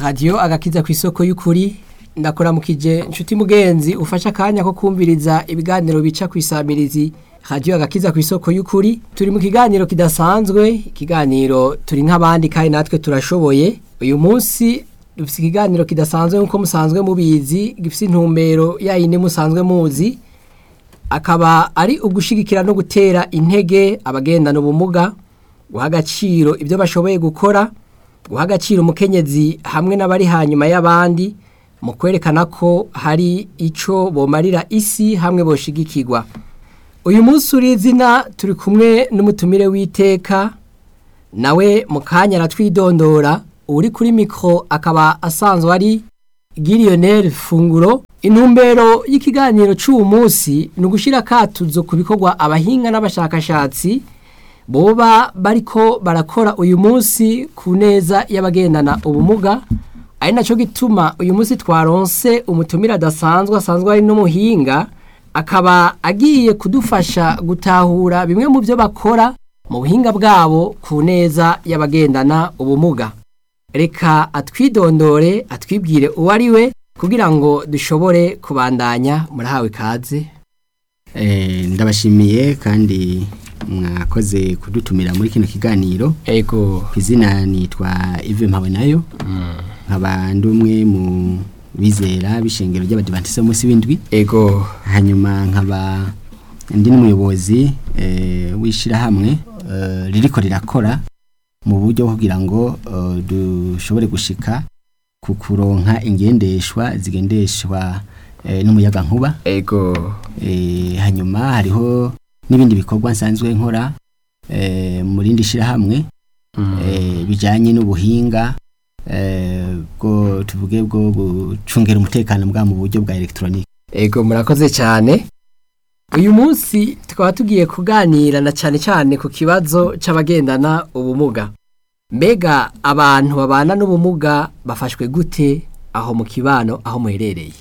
radiyo agakiza ku isoko y'ukuri ndakuramukije inshuti mugenzi ufashe akanya ko kumviriza ibiganiro bica ku isamirizi radiyo agakiza ku isoko y'ukuri turi mu kiganiro kidasanzwe ikiganiro turi nk'abandi kandi natwe turashoboye uyu munsi dufite ikiganiro kidasanzwe nk'uko musanzwe mubizi gifite intumbero yayindi musanzwe muzi akaba ari ugushigikira no gutera intege abagendana ubumuga guha agaciro ibyo bashoboye gukora guha agaciro umukenyezi hamwe n'abari hanyuma y'abandi mu kwerekana ko hari icyo bomarira isi hamwe boshigikirwa uyu munsi uri izina turi kumwe n'umutumire w'iteka nawe mu kanya aratwidondora uri kuri mikoro akaba asanzwe ari giriyoneri funguro intumbero y'ikiganiro cy'uwo munsi ni ugushyira akatuzo ku bikorwa abahinga n'abashakashatsi boba bariko barakora uyu munsi ku neza y'abagendana ubumuga ari nacyo gituma uyu munsi twaronse umutumire adasanzwe asanzwe ari n'umuhinga akaba agiye kudufasha gutahura bimwe mu byo bakora mu buhinga bwabo ku neza y'abagendana ubumuga reka atwidondore atwibwire uwo ari we kugira ngo dushobore kubandanya murahawe ikaze ndabashimiye kandi mwakoze kudutumira muri kino kiganiro ego ku izina nitwa ive mpawe nayo nkaba ndi umwe mu bizera b'ishengero ry'abadivantisite munsi w'indwi ego hanyuma nkaba ndi n'umuyobozi w'ishyirahamwe ririko rirakora mu buryo bwo kugira ngo dushobore gushika ku kuronka ingendeshwa zigendeshwa n'umuyaga nkuba ego hanyuma hariho n'ibindi bikorwa nsanzwe nkora mu rindi shyirahamwe bijyanye n'ubuhinga bwo tuvuge bwo gucungira umutekano bwa mu buryo bwa elegitoronike ego murakoze cyane uyu munsi tukaba tugiye kuganira na cyane cyane ku kibazo cy'abagendana ubumuga mbega abantu babana n'ubumuga bafashwe gute aho mu kibano aho muherereye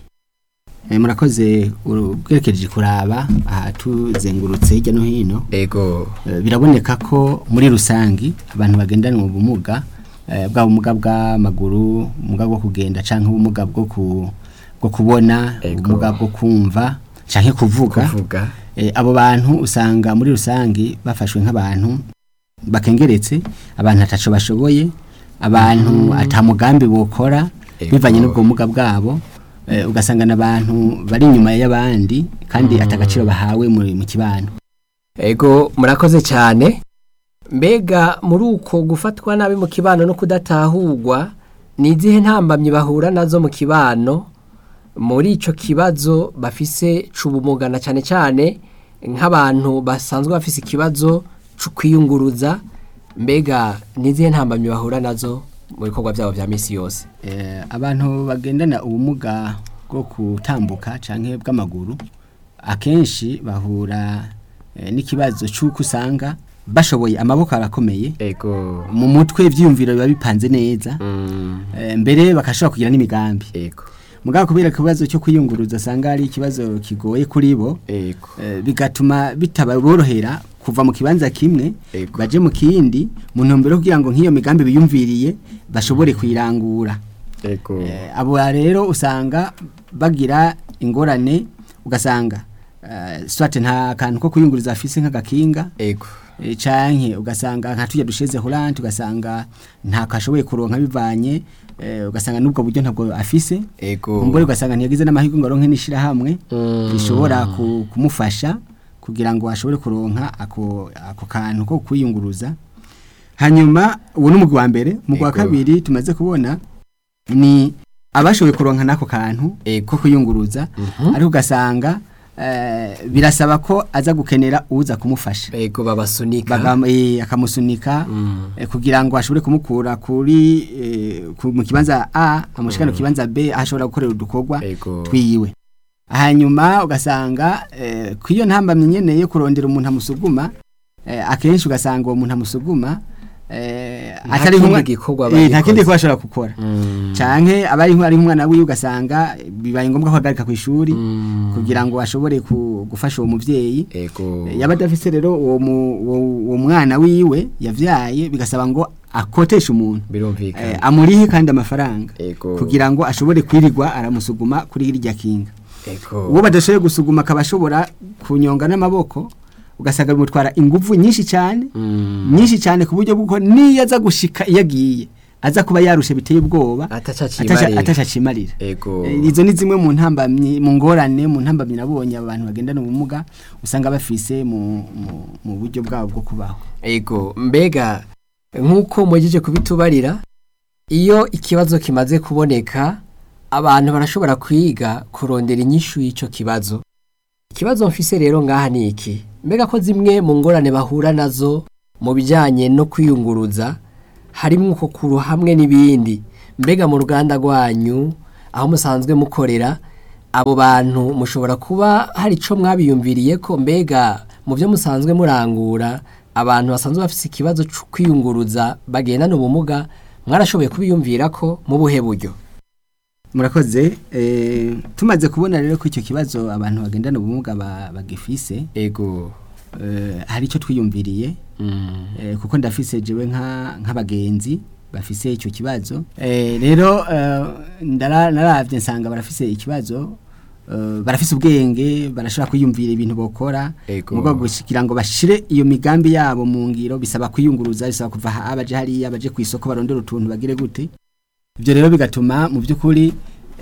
murakoze ubwerekeje kuraba aha tuzengurutse hirya no hino ego biraboneka ko muri rusange abantu bagendana ubumuga bwa bumuga bw'amaguru ubumuga bwo kugenda cyangwa ubumuga bwo kubona ubumuga bwo kumva cyangwa kuvuga abo bantu usanga muri rusange bafashwe nk'abantu bakengeretse abantu ataco bashoboye abantu atamugambi bokora bivanye n'ubwo bumuga bwabo ugasanga n'abantu bari inyuma y'abandi kandi atagaciro bahawe mu kibano ego murakoze cyane mbega muri uko gufatwa nabi mu kibano no kudatahurwa ni izihe ntambamyi bahura nazo mu kibano muri icyo kibazo bafise c'ubumuga na cyane cyane nk'abantu basanzwe bafise ikibazo cyo kwiyunguruza mbega ni izihe ntambamyi bahura nazo mu bikorwa byabo bya minsi yose abantu bagendana ubumuga bwo gutambuka cyangwa bw'amaguru akenshi bahura n'ikibazo cy'uko usanga bashoboye amaboko arakomeye ego mu mutwe ibyiyumviro biba bipanze neza mbere bakashobora kugira n'imigambi ego mugabo kubera ikibazo cyo kwiyunguruza asanga ari ikibazo kigoye kuri bo ego bigatuma bitaborohera kuva mu kibanza kimwe Ego. baje mu kindi mu ntumbero yo kugira ngo nk'iyo migambi biyumviriye bashobore kuyirangura ego Eh, abo rero usanga bagira ingorane ugasanga eh, swate nta kantu ko kuyunguriza afise nk'agakinga ego eh, canke ugasanga nka tujya dusheze Holland ugasanga nta kashoboye kuronka bivanye eh, ugasanga nubwo buryo ntabwo afise ego umbore ugasanga ntiyagize n'amahirwe ngo aronke n'ishirahamwe Mm. rishobora ku- kumufasha kugira ngo ashobore kuronka ako ako kantu ko kwiyunguruza hanyuma uwo ni umugwi wa mbere umugwi wa Ego. kabiri tumaze kubona ni abashoboye kuronka n'ako kantu Ego. ko kwiyunguruza Mhm. ariko ugasanga eh, birasaba ko aza gukenera uza kumufasha ego babasunika Bagam- eh, akamusunika Mm. eh, kugira ngo ashobore kumukura kuri eh, ku- mu kibanza A amushikana ku kibanza B aho ashobora gukorera udukorwa ego twiwe hanyuma ugasanga eh, kw'iyo ntambamye nyene yo kurondera umuntu amusuguma eh, akenshi ugasanga uwo muntu amusuguma eh, Nta atari kindi nk'umwa- gikorwa eh, nta bagikoze. kindi gikorwa ashobora gukora Mm. canke aba ari ari umwana wiwe ugasanga bibaye ngombwa ko ahagarika ku ishuri Mm. kugira ngo ashobore ku- gufasha uwo muvyeyi ego yaba adafise rero uwo mu- uwo- uwo mwana wiwe yavyaye bigasaba ngo akotesha umuntu eh, birumvikana amurihe kandi amafaranga Ego. kugira ngo ashobore kwirirwa aramusuguma kuri irya kinga ego uwo badashoboye gusuguma akaba ashobora kunyonga n'amaboko ugasanga bimutwara ingufu nyinshi cyane Mm. nyinshi cyane ku buryo bw'uko niyo aza gushika iyo agiye aza kuba yarushe biteye ubwoba Ataca ataca- acimarira. ataca acimarira ego Eh, izo ni zimwe mu ntambamyi mu ngorane mu ntambamyi nabonye abantu bagendana ubumuga usanga bafise mu, mu, mu buryo bwabo bwo kubaho ego mbega nk'uko mugije kubitubarira iyo ikibazo kimaze kuboneka abantu barashobora kwiga kurondera inyishu y'icyo kibazo ikibazo mfise rero ngaha ni iki mbega ko zimwe mu ngorane bahura nazo mu bijyanye no kwiyunguruza harimo uko kuru hamwe n'ibindi mbega mu ruganda rwanyu aho musanzwe mukorera abo bantu mushobora kuba hari icyo mwabiyumviriye ko mbega mu byo musanzwe murangura abantu basanzwe bafite ikibazo cyo kwiyunguruza bagendana ubumuga mwarashoboye kubiyumvira ko mu buhe buryo murakoze eh, tumaze kubona rero ko icyo kibazo abantu bagendana ubumuga ba- bagifise ego eh, hari icyo twiyumviriye eh, kuko ndafise jewe nka nk'abagenzi bafise icyo kibazo eh, rero eh, ndara- naravye nsanga barafise ikibazo eh, barafise ubwenge barashobora kwiyumvira ibintu bokora Ego. mugo kugira ngo bashire iyo migambi yabo mu ngiro bisaba kwiyunguruza bisaba kuva aha baje hariya baje ku isoko barondera utuntu bagire gute ibyo rero bigatuma mu by'ukuri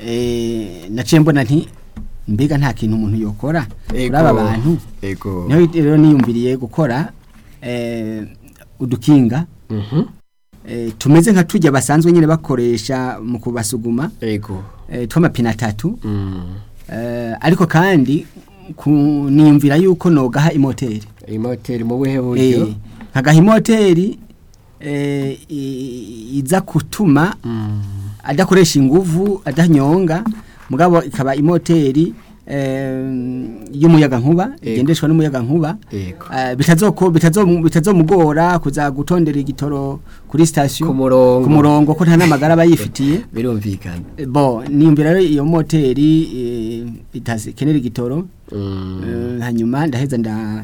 eh, naciye mbona nti mbega nta kintu umuntu yokora kuri aba bantu ego niho rero niyumviriye gukora eh, udukinga Mhm. eh, tumeze nka tujya basanzwe nyine bakoresha mu kubasuguma ego eh, tw'amapine atatu Mm. eh, ariko kandi ku- niyumvira yuko nogaha imoteri imoteri mu buhe eh, buryo nkagaha imoteri eh, i- iza gutuma Mm. adakoresha inguvu adanyonga mugabo ikaba imoteri eh, y'umuyaga nkuba Ego. igendeshwa n'umuyaga nkuba ego Eh, bitazoko bitazo- bitazomugora kuza gutondera igitoro kuri station Ku murongo. ku murongo ko nta n'amagara aba yifitiye birumvikana Eh, bo niyumvira rero iyo moteri eh, itakenera igitoro Mm. Eh, hanyuma ndaheza nda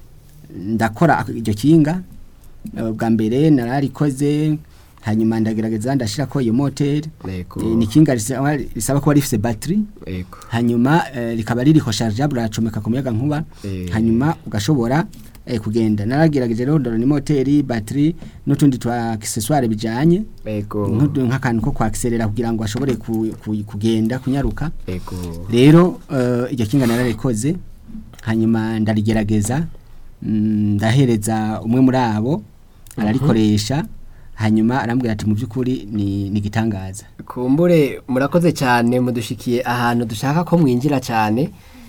ndakora ak- iryo kinga Eh, bwa mbere nararikoze hanyuma ndagerageza ndashira ko iyo moteri ego Eh, ni kinga risaba risaba kuba rifise battery ego hanyuma eh, rikaba ririko chargeable racomeka ku muyaga nkuba Eh. hanyuma ugashobora eh, kugenda naragerageje rero ndorana imoteri battery n'utundi twa accessoire bijanye ego nk'udu- nk'akantu ko kwakserera kugira ngo ashobore ku, ku, kugenda kunyaruka ego rero eh, iryo kinga nararikoze hanyuma ndarigerageza mm, ndahereza umwe muri abo ararikoresha hanyuma arambwira ati mu by'ukuri ni ni igitangaza kumbure murakoze cyane mudushikiye ahantu dushaka ko mwinjira cyane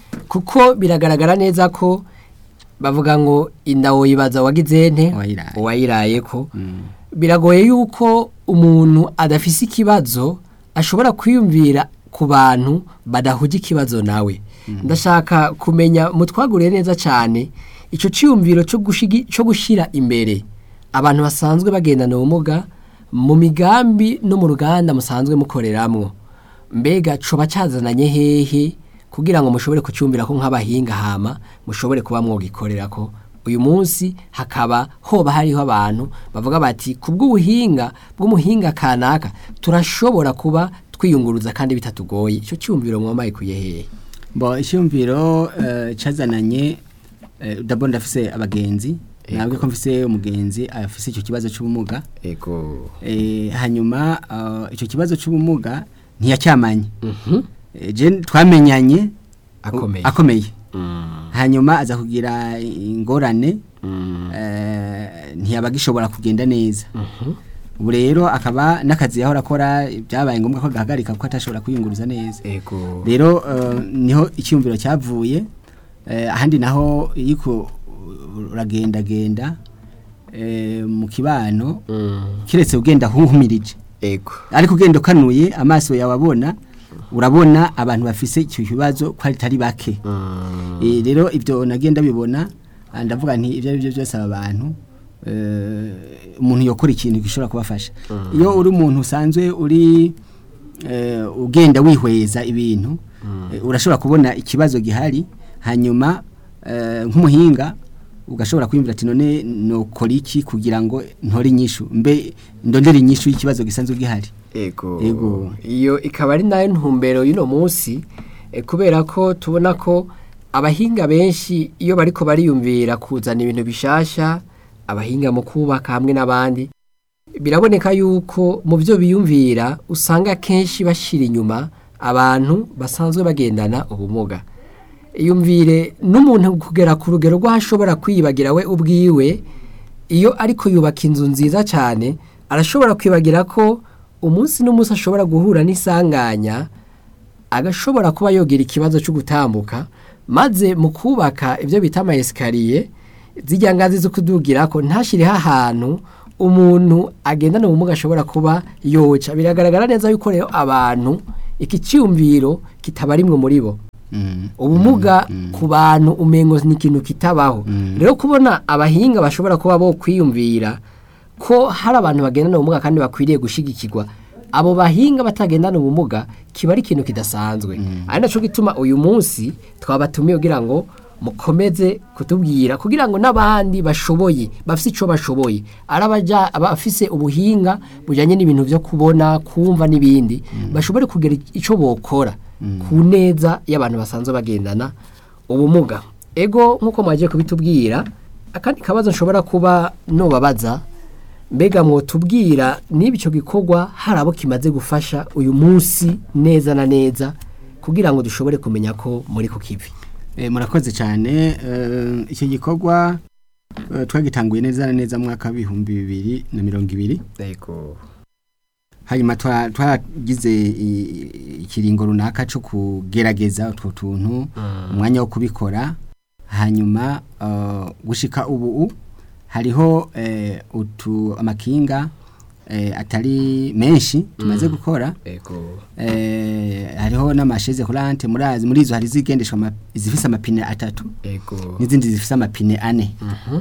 kuko biragaragara neza ko bavuga ngo inda woyibaza wagize nte Uwayiraye. uwayiraye ko Mm. biragoye yuko umuntu adafise ikibazo ashobora kwiyumvira ku bantu badahuje ikibazo nawe ndashaka kumenya mutwaguriye neza cyane icyo cyiyumviro cyo gushigi- cyo gushyira imbere abantu basanzwe bagendana ubumuga mu migambi no mu ruganda musanzwe mukoreramwo mbega coba cyazananye hehe kugira ngo mushobore kucyumvira ko nk'abahinga hama mushobore kuba mwogikorera ko uyu munsi hakaba hoba hariho abantu bavuga bati ku bw'ubuhinga bw'umuhinga kanaka turashobora kuba twiyunguruza kandi bitatugoye icyo cyumviro mwamaye kuye hehe Bo icyumviro eh, cazananye eh, ndabona ndafise abagenzi Ego. nabwo ko mfise umugenzi afise icyo kibazo cy'ubumuga ego eh, hanyuma eh, icyo kibazo cy'ubumuga ntiyacyamanye Mhm. Eh, je twamenyanye Akomeye. u- akomeye Mm. hanyuma aza kugira ingorane Mm. eh, ntiyabagishobora kugenda neza Mhm. ubu rero akaba n'akazi yahora akora byabaye ngombwa ko gahagarika kuko atashobora kwiyunguruza neza ego rero eh, niho icyumviro cyavuye eh, ahandi naho yiko uragendagenda eh, mu kibano Mm. kiretse ugenda huhumirije ego ariko ugenda ukanuye amaso yawe abona urabona abantu bafise icyo kibazo ko atari bake Mm. Eh, rero ibyo nagenda bibona ah, ndavuga nti ibyo ari byo byose aba bantu eh, umuntu yokora ikintu gishobora kubafasha iyo uri umuntu usanzwe uri eh, ugenda wihweza ibintu eh, urashobora kubona ikibazo gihari hanyuma eh, nk'umuhinga ugashobora kwiyumvira ati none nokora iki kugira ngo ntore inyishu mbe ndondere inyishu y'ikibazo gisanzwe gihari ego Ego. iyo ikaba ari nayo ntumbero y'uno munsi eh, kubera ko tubona ko abahinga benshi iyo bariko bariyumvira kuzana ibintu bishasha abahinga mu kubaka hamwe n'abandi biraboneka yuko mu byo biyumvira usanga kenshi bashira inyuma abantu basanzwe bagendana ubumuga iyumvire n'umuntu kugera ku rugero rw'aho ashobora kwiyibagira we ubwiwe iyo ariko yubaka inzu nziza cyane arashobora kwibagira ko umunsi n'umunsi ashobora guhura n'isanganya agashobora kuba yogira ikibazo cyo gutambuka maze mu kubaka ibyo bita amayesikariye zijya ngazi zo kudugira ko ntashyireho ahantu umuntu agendana ubumuga ashobora kuba yoca biragaragara neza yuko rero abantu iki cyiyumviro kitaba rimwe muri bo Mm. ubumuga ku bantu umengo ni ikintu kitabaho rero kubona abahinga bashobora kuba bo kwiyumvira ko hari abantu bagendana ubumuga kandi bakwiriye gushigikirwa abo bahinga batagendana ubumuga kiba ari ikintu kidasanzwe ari nacyo gituma uyu munsi twabatumiye kugira ngo mukomeze kutubwira kugira ngo n'abandi bashoboye bafite icyo bashoboye ari abaja- abafise ubuhinga bujyanye n'ibintu byo kubona kumva n'ibindi bashobore kugira icyo bokora ku neza y'abantu basanzwe bagendana ubumuga ego nk'uko mwagiye kubitubwira akandi kabazo nshobora kuba nubabaza mbega mwotubwira niba icyo gikorwa hari abo kimaze gufasha uyu munsi neza na neza kugira ngo dushobore kumenya ko muri ku kivi Eh, murakoze cyane eh, icyo gikorwa eh, twagitanguye neza na neza mu mwaka w'ibihumbi bibiri na mirongo ibiri yego hanyuma twa- twaragize i- ikiringo runaka cyo kugerageza utwo tuntu umwanya wo kubikora hanyuma eh, gushika ubu hariho eh, utu amakinga eh, atari menshi tumaze gukora yego eh, hariho n'amasheze kurante murazi muri izo hari zigendeshwa ama- izifise amapine atatu yego n'izindi zifise amapine ane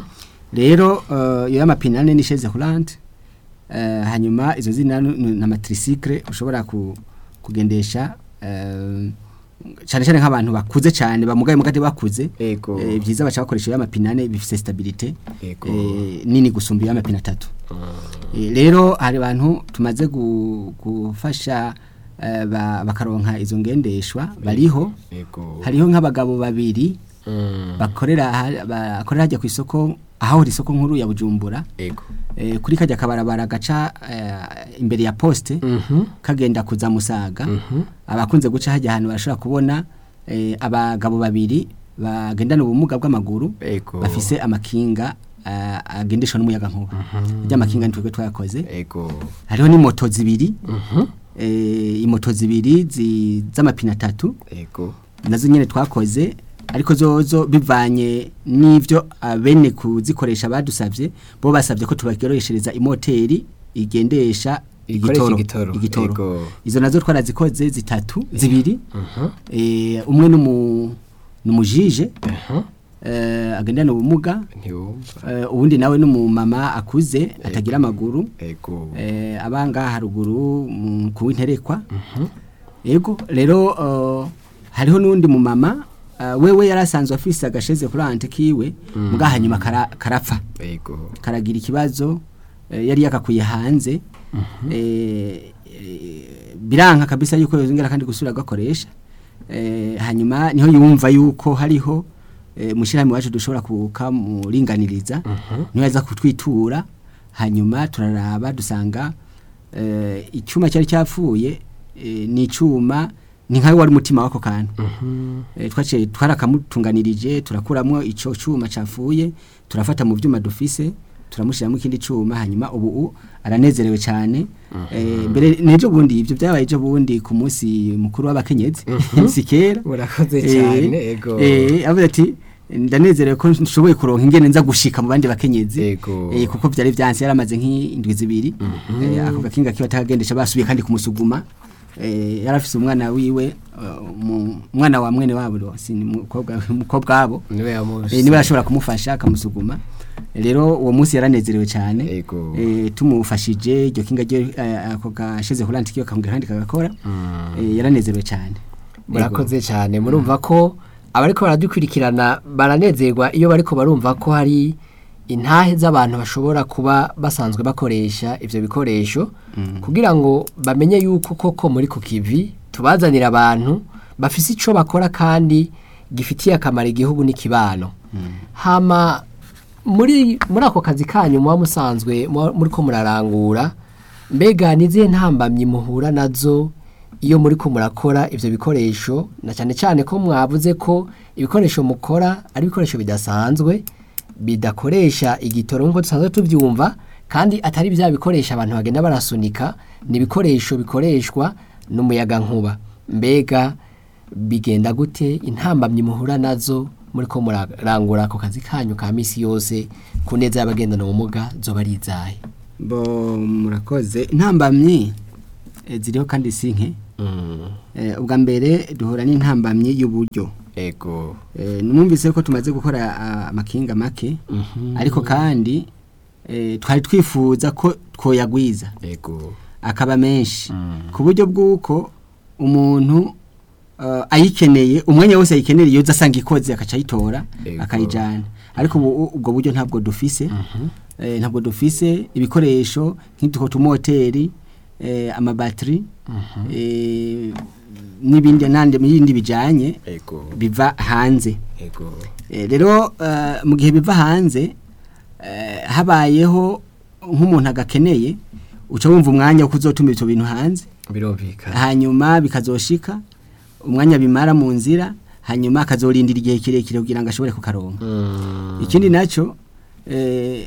rero eh, iyo y'amapine ane ni chaise roulante eh, hanyuma izo zindi nanu- ni n'amatricycle ushobora ku, kugendesha eh, cyane cyane nk'abantu bakuze cyane bamugaye mugati bakuze yego eh, byiza baca bakoresha iyo y'amapine ane bifise stabilité yego eh, nini gusumba iyo y'amapine atatu Eh, rero hari abantu tumaze gu- gufasha eh, ba- bakaronka izo ngendeshwa bariho yego hariho nk'abagabo babiri Mm, bakorera ha- bakorera hajya ku isoko ahahora isoko nkuru ya Bujumbura yego eh, kuri kajya kabarabara gaca eh, imbere ya poste Mhm, kagenda kuza musaga mhm, abakunze guca hajya ahantu barashobora kubona eh, abagabo babiri bagendana ubumuga bw'amaguru yego bafise amakinga eh, agendeshwa n'umuyaga nkuba rya makinga nitwebwe twayakoze yego hariho n'imoto zibiri Mhm, eh, imoto zibiri zi- z'amapine atatu yego nazo nyene twakoze ariko zozo bivanye n'ivyo abene kuzikoresha badusavye bo basavye ko tubagereshereza imoteri igendesha Ikoresha igitoro igitoro, igitoro yego. izo nazo twarazikoze zitatu zibiri Mhm, eh, umwe numu numujije mhm, eh, agendana ubumuga ntiwumva eh, uwundi nawe numumama akuze atagira amaguru yego eh, abanga haruguru mu kuwinterekwa yego rero uh, hariho n'undi mu mama uh, wewe yarasanzwe afise agasheze kuri ante kiwe muga hanyuma kara, karapfa yego karagira ikibazo eh, yari yakakuye hanze eh, eh, biranka kabisa yuko yongera kandi gusubira gakoresha eh, hanyuma niho yumva yuko hariho eh, mushirahamwe wacu dushobora kukamuringaniriza niho yaza kutwitura hanyuma turaraba dusanga eh, icyuma cyari cyapfuye eh, ni icyuma ni nkawe wari umutima wako kantu eh, twaciye twarakamutunganirije turakuramo icyo cyuma cyafuye turafata mu byuma dufise turamushyiramo ikindi cyuma hanyuma ubu u- aranezerewe cyane eh, mbere n'ejo bundi ibyo byabaye ejo bundi ku munsi mukuru w'abakenyezi si kera murakoze Eh, cyane yego eh, avuze ati ndanezerewe ko nshoboye kuronka ingene nza gushika mu bandi bakenyezi Yego. eh, kuko byari byanse yaramaze nk'indwi zibiri eh, ako gakinga kiba takagendesha basubiye kandi kumusuguma eh, yarafise umwana wiwe uh, mu- umwana wa mwene wabo ro, si ni umukobwa umukobwa wabo niwe yamuzi eh, niwe ashobora kumufasha akamusuguma rero uwo munsi yaranezerewe cyane Yego. eh, tumufashije iryo kinga ryo eh, ako gasheze kurandi kiyo kamubwira kandi kagakora eh, yaranezerewe cyane murakoze cyane murumva ko abariko baradukurikirana baranezerwa iyo bariko barumva ko hari intahe z'abantu bashobora kuba basanzwe bakoresha ivyo bikoresho kugira ngo bamenye yuko koko muri ku kivi tubazanira abantu bafise ico bakora kandi gifitiye akamaro igihugu n'ikibano hama muri muri ako kazi kanyu muba musanzwe muba muriko murarangura mbega nizihe ntambamyi muhura nazo iyo muri ko murakora ivyo bikoresho na cyane cyane ko mwavuze ko ibikoresho mukora ari ibikoresho bidasanzwe bidakoresha igitoro nk'uko dusanzwe tubyumva kandi atari bya bikoresho abantu bagenda barasunika ni ibikoresho bikoreshwa n'umuyaga nkuba mbega bigenda gute intambamyi muhura nazo muri ko murarangura ako kazi kanyu ka misi yose ku neza y'abagendana ubumuga zoba ari izahe bo murakoze intambamyi eh, ziriho kandi si nke Eh, ubwa mbere duhura n'intambamyi y'uburyo ego Eh, numvise ko tumaze gukora ah, amakinga make ariko kandi eh, twari twifuza ko twoyagwiza ego akaba menshi ku buryo bw'uko umuntu uh, ayikeneye umwanya wose ayikeneye yoza asanga ikoze akaca ayitora Ego. akayijana ariko ubu ubwo buryo ntabwo dufise eh, ntabwo dufise ibikoresho nk'utuko tumoteri eh, amabatiri eh, n'ibindi nande n'ibindi bijanye ego biva hanze ego Eh, rero eh, mu gihe biva hanze eh, habayeho nk'umuntu agakeneye uca wumva umwanya wo kuzotuma ibyo bintu hanze birumvikana hanyuma bikazoshika umwanya bimara mu nzira hanyuma akazorindira igihe kirekire kugira ngo ashobore kukaronka ikindi nacyo eh,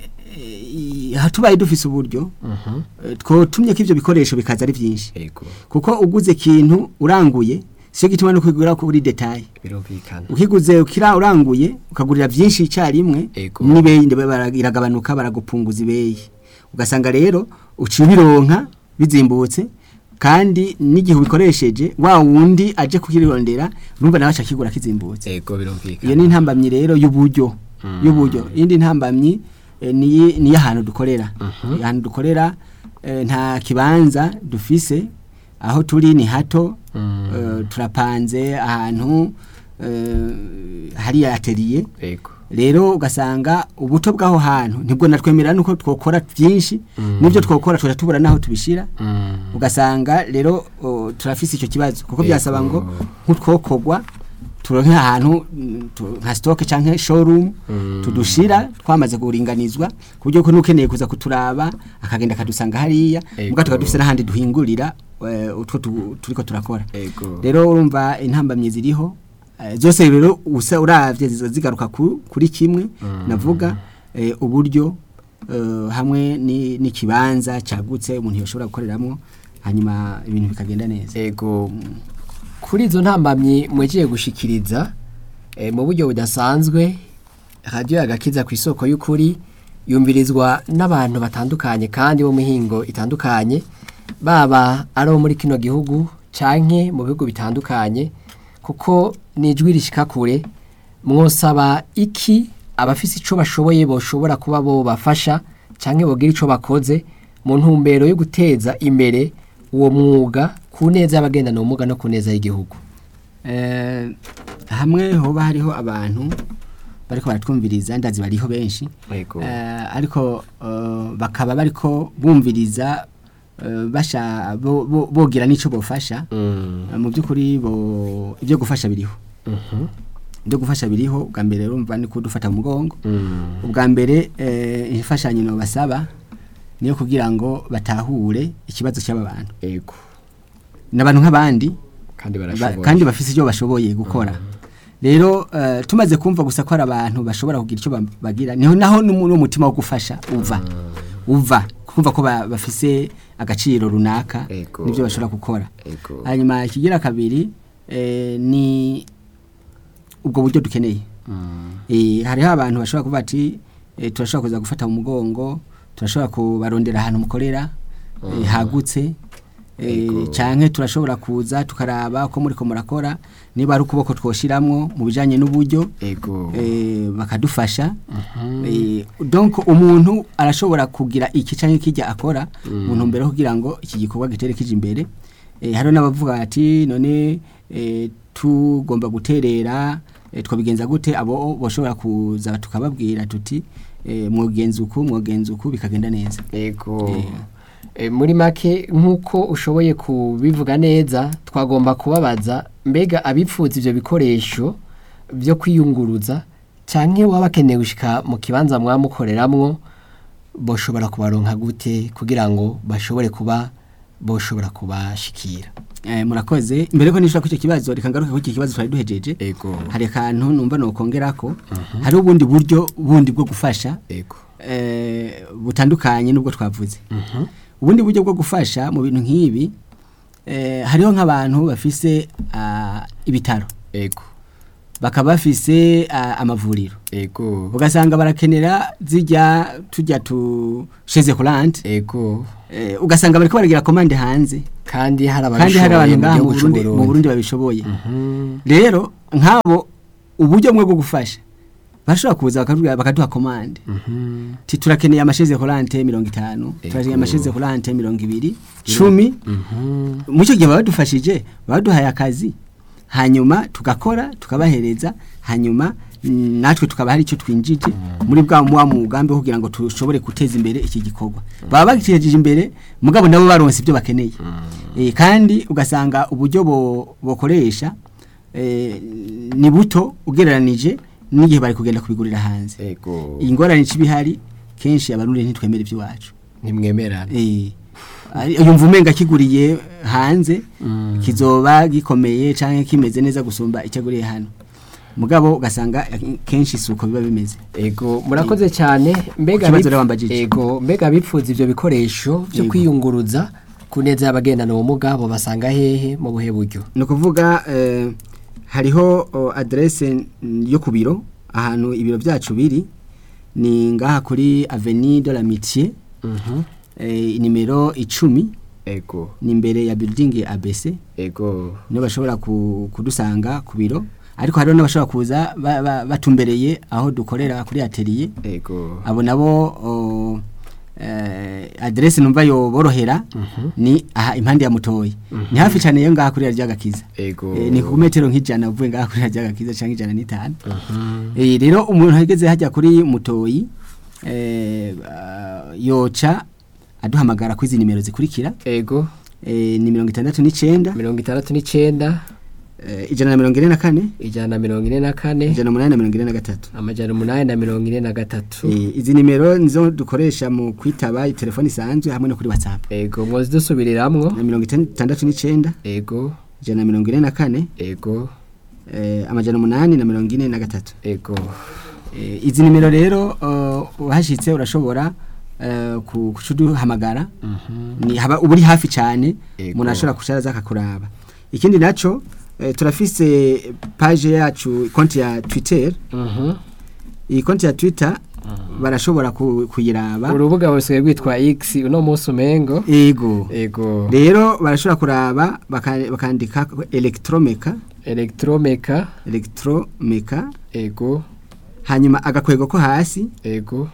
eh, aha tubaye dufise uburyo eh, twotumye ko ivyo bikoresho bikaza ari vyinshi ego kuko uguze ikintu uranguye siyo gituma no kwigura kuri detaye birumvikana ukiguze ukira uranguye ukagurira byinshi icyarimwe Ego. n'ibeyi ndebe bara- iragabanuka baragupunguza ibeyi ugasanga rero uciye ubironka bizimbutse kandi n'igihe ubikoresheje wa wundi aje kukirondera urumva nawe acakigura kizimbutse ego birumvikana iyo ni intambamyi rero y'uburyo y'uburyo iyindi ntambamyi eh, ni ni y'ahantu dukorera ahantu dukorera eh, nta kibanza dufise aho turi ni hato eh, turapanze ahantu eh, hari atelier ego rero ugasanga ubuto bw'aho hantu nibwo natwemera nuko twokora byinshi n'ibyo twokora tuja tubura naho tubishira ugasanga rero o, turafise icyo kibazo kuko byasaba ngo nk'utwokogwa turonke ahantu mm, tu- nka stock canke showroom tudushira twamaze kuringanizwa ku buryo ko n'ukeneye kuza kuturaba akagenda akadusanga hariya Ego. muga tukaba dufise n'ahandi duhingurira eh, utwo tu- turiko turakora ego rero urumva intambamyi ziriho eh, zose rero usa uravye zizo zigaruka ku- kuri kimwe navuga eh, uburyo eh, hamwe ni- n'ikibanza cagutse umuntu yoshobora gukoreramwo hanyuma ibintu bikagenda neza ego kuri izo ntambamyi mwegiye gushikiriza eh, mu buryo budasanzwe radiyo agakiza ku isoko y'ukuri yumvirizwa n'abantu batandukanye kandi bo mihingo itandukanye baba ari abo muri kino gihugu canke mu bihugu bitandukanye kuko ni ijwi rishika kure mwosaba iki abafise ico bashoboye boshobora kuba bo bafasha canke bogira ico bakoze mu ntumbero yo guteza imbere uwo mwuga ku neza y'abagendana ubumuga no ku neza y'igihugu Eh, hamwe hoba hariho abantu bariko baratwumviriza ndazi bariho benshi Yego. Eh, ariko eh, bakaba bariko bumviriza eh, basha bo- bo- bogira n'ico bofasha Eh, mu by'ukuri bo ibyo gufasha biriho ibyo gufasha biriho ubwa mbere urumva ni kudufata mu mugongo ubwa mbere eh, imfashanyo no basaba niyo kugira ngo batahure ikibazo cy'aba bantu yego n'abantu nk'abandi kandi ba- barashoboye kandi bafise icyo bashoboye gukora rero eh, tumaze kumva gusa ko ari abantu bashobora kugira icyo ba- bagira niho naho n'umu- n'umutima wo gufasha uva uva kumva ko ba- bafise agaciro runaka Ego. n'ibyo bashobora gukora Ego. hanyuma ikigira kabiri eh, ni ubwo buryo dukeneye Eh, hariho abantu bashobora kuvuga ati eh, turashobora kuza gufata mu mugongo turashobora kubarondera ahantu mukorera eh, hagutse eh, Ego. canke turashobora kuza tukaraba ko muriko murakora niba ari ukuboko twoshiramwo mu bijanye n'uburyo ego eh, bakadufasha eh, donc umuntu arashobora kugira iki canke kijya akora mu ntumbero yo kugira ngo iki gikorwa gitere kije imbere eh, hariho n'abavuga ati none eh, tugomba guterera eh, twabigenza gute abo boshobora kuza tukababwira tuti eh, mwogenza uku mwogenza uku bikagenda neza Ego. E, muri make nk'uko ushoboye kubivuga neza twagomba kubabaza mbega abipfuza ivyo bikoresho byo kwiyunguruza canke waba bakeneye gushika mu kibanza mwamukoreramwo boshobora kubaronka gute kugira ngo bashobore kuba boshobora kubashikira Eh, murakoze mbere ko nishura kucyo kibazo reka ngaruke kucyo kibazo twari duhejeje ego hari akantu numva nokongerako hari ubundi buryo bundi bwo gufasha ego eh, butandukanye nubwo twavuze ubundi buryo bwo gufasha mu bintu nk'ibi eh, hariho nk'abantu bafise ah, ibitaro ego bakaba bafise ah, amavuriro ego ugasanga barakenera zijya tujya tu sheze kurante ego eh, ugasanga bariko baragira komande hanze kandi hari kandi hari abantu ngaha mu gihugu Burundi c'u mu Burundi babishoboye rero nk'abo uburyo bumwe bwo gufasha bashobora kuza bakaduha bakaduha komande ti turakeneye amasheze kurante mirongo itanu turakeneye amasheze kurante mirongo ibiri cumi muri icyo gihe baba badufashije baba baduhaye akazi hanyuma tugakora tukabahereza hanyuma mm, natwe tukaba hari icyo twinjije muri bwa wa mugambi wo kugira ngo dushobore guteza imbere iki gikorwa baba bagitejeje imbere mugabo nabo baronse ibyo bakeneye Eh, kandi ugasanga uburyo bo- bokoresha eh, ni buto ugereranije n'igihe bari kugenda kubigurira hanze ego ingorane c'ibihari kenshi abarundi ntitwemera iby'iwacu ntimwemerana Eh, ari- uyu mvumenga kiguriye hanze kizoba gikomeye canke kimeze neza gusumba icyaguriye hano mugabo ugasanga eh, kenshi isuko biba bimeze ego murakoze cyane mbega Ikibazo bip- rero wambajije. ego mbega bipfuza ivyo bikoresho byo Yego. kwiyunguruza ku neza y'abagendana ubumuga bo basanga hehe mu buhe buryo ni ukuvuga eh, hariho o, adresse mm, yo ku biro ahantu ibiro byacu biri ni ngaha kuri avenue de l'amitié eh, nimero icumi ego ni imbere ya building ABC ego niyo bashobora ku- kudusanga ku biro ariko hariho n'abashobora kuza ba- ba- batumbereye aho dukorera kuri atelier ego abo nabo o, eh, adresse numva yo borohera ni aha impande ya mutoyi ni hafi cyane yo ngaha kuri rya gakiza ego Eh, ni ku metero nk'ijana uvuye ngaha kuri rya gakiza cyangwa ijana n'itanu Eh, rero umuntu ageze hajya kuri mutoyi eh, ah, yoca aduhamagara kuri izi nimero zikurikira ego eh, ni mirongo itandatu n'icenda mirongo itandatu n'icenda eh, ijana na mirongo ine na kane ijana na mirongo ine na kane ijana umunani na mirongo ine na gatatu amajana umunani na mirongo ine na gatatu Eh, izi nimero nizo dukoresha mu kwitaba telefoni isanzwe hamwe no kuri whatsapp ego mwozi dusubiriramwo na mirongo itandatu n'icenda ego ijana na mirongo ine na kane ego eh, amajana umunani na mirongo ine na gatatu ego Eh, izi nimero rero uh, uhashitse urashobora uh, ku- kucuduhamagara ni haba uba uri hafi cyane Ego. umuntu ashobora kushara aza akakuraba ikindi naco eh, turafise page yacu konti ya twitter Mhm. iyi konti ya twitter barashobora ku- kuyiraba urubuga busigaye rwitwa x uno munsi umengo ego ego rero barashobora kuraba baka- bakandika electromeka electromeka electromeka ego hanyuma agakwego ko hasi ego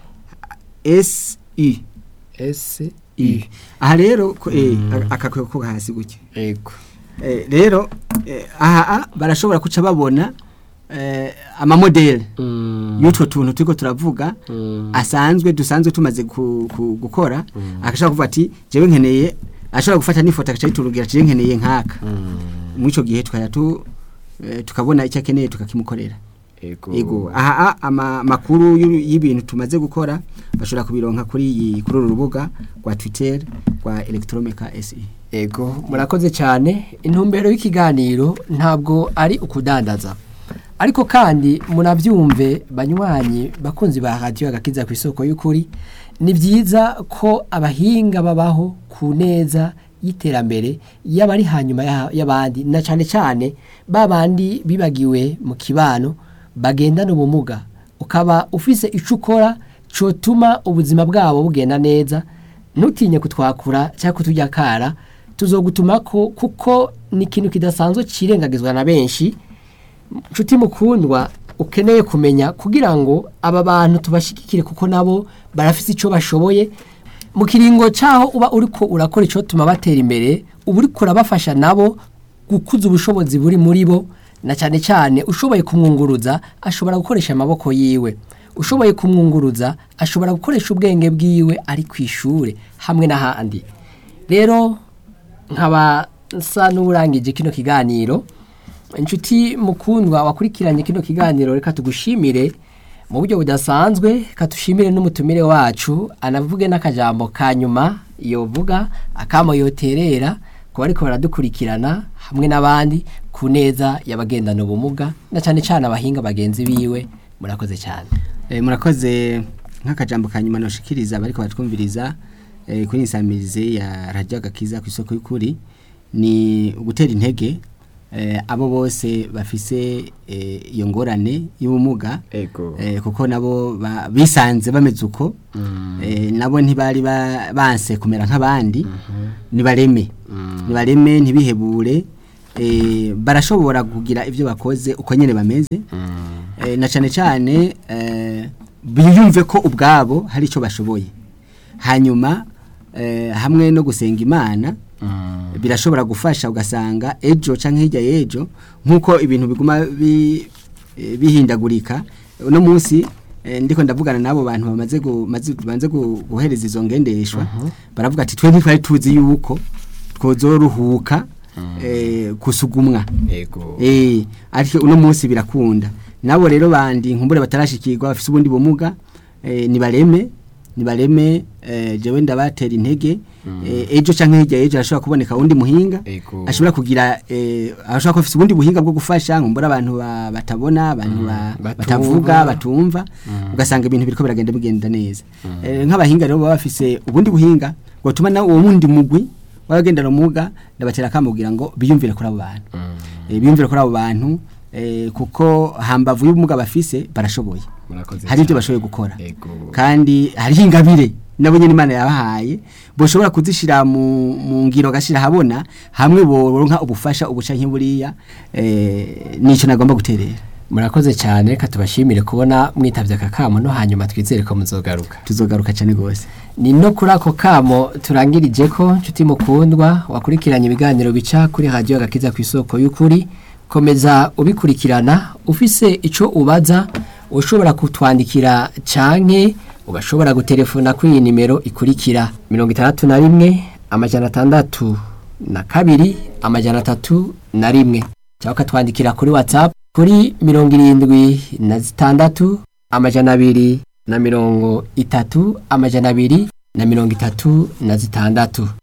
SI s I. aha rero ko- eh, aka- akakwego ko hasi gutya ego Eh, rero eh, aha ah, barashobora kuca babona eh, amamodeli Mm, y'utwo tuntu turiko turavuga mm, asanzwe dusanzwe tumaze ku, ku, gukora agashobora kuvuga ati jewe nkeneye ashobora gufata n'ifoto agaca yiturugira ati jewe nkeneye nkaka mm, muri ico gihe tukajya tu eh, tukabona icyo akeneye tukakimukorera ego ego aha ah, ama makuru y'u- y'ibintu tumaze gukora bashobora kubironka kuri iyi kuri uru rubuga rwa Twitter rwa Electromeka SE ego murakoze cyane intumbero y'ikiganiro ntabwo ari ukudandaza ariko kandi munabyumve banywanyi bakunzi ba radiyo agakiza ku isoko y'ukuri ni byiza ko abahinga babaho ku neza y'iterambere y'abari hanyuma ya- y'abandi na cyane cyane ba bandi bibagiwe mu kibano bagendana ubumuga ukaba ufise icyo ukora cyotuma ubuzima bwabo bugenda neza ntutinye kutwakura cyangwa kutujya kara tuzogutuma ko kuko ni ikintu kidasanzwe kirengagizwa na benshi nshuti mukundwa ukeneye kumenya kugira ngo aba bantu tubashigikire kuko nabo barafite icyo bashoboye mu kiringo cyaho uba uriko urakora icyo tuma batera imbere uba uriko urabafasha nabo gukuza ubushobozi buri muri bo na cyane cyane ushoboye kumwunguruza ashobora gukoresha amaboko yiwe ushoboye kumwunguruza ashobora gukoresha ubwenge bwiwe ari ku ishuri hamwe n'ahandi rero nkaba nsa n'urangije kino kiganiro inshuti mukundwa wakurikiranye kino kiganiro reka tugushimire mu buryo budasanzwe katushimire n'umutumire wacu anavuge n'akajambo ka nyuma yovuga akamo yoterera ku bariko baradukurikirana hamwe n'abandi ku neza y'abagendana ubumuga na cyane cyane abahinga bagenzi biwe murakoze cyane Eh, murakoze nk'akajambo ka nyuma noshikiriza bariko batwumviriza eh, kuri insamirize ya radio agakiza ku isoko y'ukuri ni ugutera intege eh, abo bose bafise eh, iyo ngorane y'ubumuga ego eh, kuko nabo ba- bisanze bameze uko eh, nabo ntibari ba- banse kumera nk'abandi nibareme nibareme ntibihebure eh, barashobora kugira ibyo bakoze uko nyene bameze eh, na cane cane eh, biyumve ko ubwabo hari icyo bashoboye hanyuma eh, hamwe no gusenga imana birashobora gufasha ugasanga ejo canke hirya y'ejo nk'uko ibintu biguma bi, eh, bihindagurika uno munsi eh, ndiko ndavugana n'abo bantu bamaze gu- maze- banze gu- guhereza izo ngendeshwa baravuga ati twe ntitwari tuzi yuko twozoruhuka eh, kusugumwa ego Eh, ariko uno munsi birakunda. Nabo rero bandi nkumbure batarashikirwa bafise ubundi bumuga eh, nibareme nibareme eh, jewe ndabatera intege eh, ejo canke hirya ejo ashobora kuboneka undi muhinga Ego. ashobora kugira eh, ashobora kufise ubundi buhinga bwo gufasha nkumbura abantu ba, batabona abantu ba, batumva. batavuga batumva ugasanga ibintu biriko biragenda bigenda neza eh, nk'abahinga rero baba bafise ubundi buhinga gutuma na uwo wundi mugwi w'abagendana ubumuga ndabatera akamugira ngo biyumvire kuri abo bantu eh, biyumvire kuri abo bantu eh, kuko hambavu y'ubumuga bafise barashoboye murakoze hari ibyo bashoboye gukora ego kandi hariho ingabire nabo nyine imana yabahaye boshobora kuzishira mu, mu ngiro gashira habona hamwe boronka ubufasha ubuca nk'iburiya eh, nico nagomba guterera murakoze cyane reka tubashimire kubona mwitabye aka kamo no hanyuma twizere ko muzogaruka tuzogaruka cyane gose ni no kuri ako kamo turangirije ko nshuti mukundwa wakurikiranye ibiganiro bica kuri radiyo agakiza ku isoko y'ukuri komeza ubikurikirana ufise icyo ubaza ushobora kutwandikira canke ugashobora gutelefona kuri iyi nimero ikurikira mirongo itandatu na rimwe amajana atandatu na kabiri amajana atatu na rimwe cyangwa ukatwandikira kuri watsapu kuri mirongo irindwi na zitandatu amajana abiri na mirongo itatu amajana abiri na mirongo itatu na zitandatu